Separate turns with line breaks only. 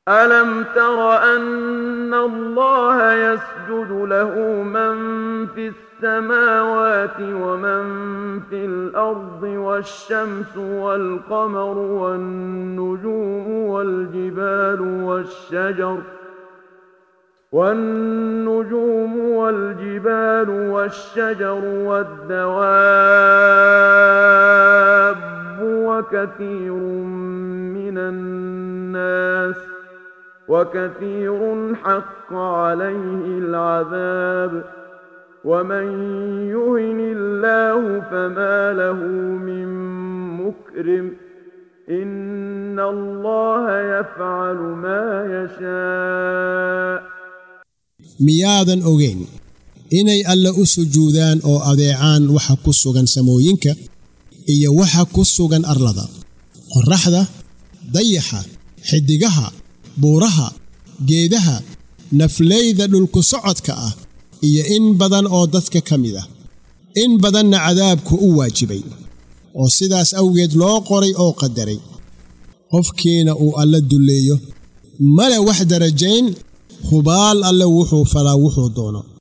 ألم تر أن الله يسجد له من في السماوات ومن في الأرض والشمس والقمر والنجوم والجبال والشجر والنجوم والجبال والشجر والدواب وكثير من الناس وكثير حق عليه العذاب ومن يهن الله فما له من مكرم إن الله يفعل ما يشاء
miyaadan ogeyn inay alle u sujuudaan oo adeecaan waxa ku sugan samooyinka iyo waxa ku sugan arlada qorraxda dayaxa xiddigaha buuraha geedaha naflayda dhulku socodka ah iyo in badan oo dadka ka mid ah in badanna cadaabku u waajibay oo sidaas awgeed loo qoray oo qadaray qofkiina uu alle dulleeyo male wax darajayn hubaal alle wuxuu falaa wuxuu doono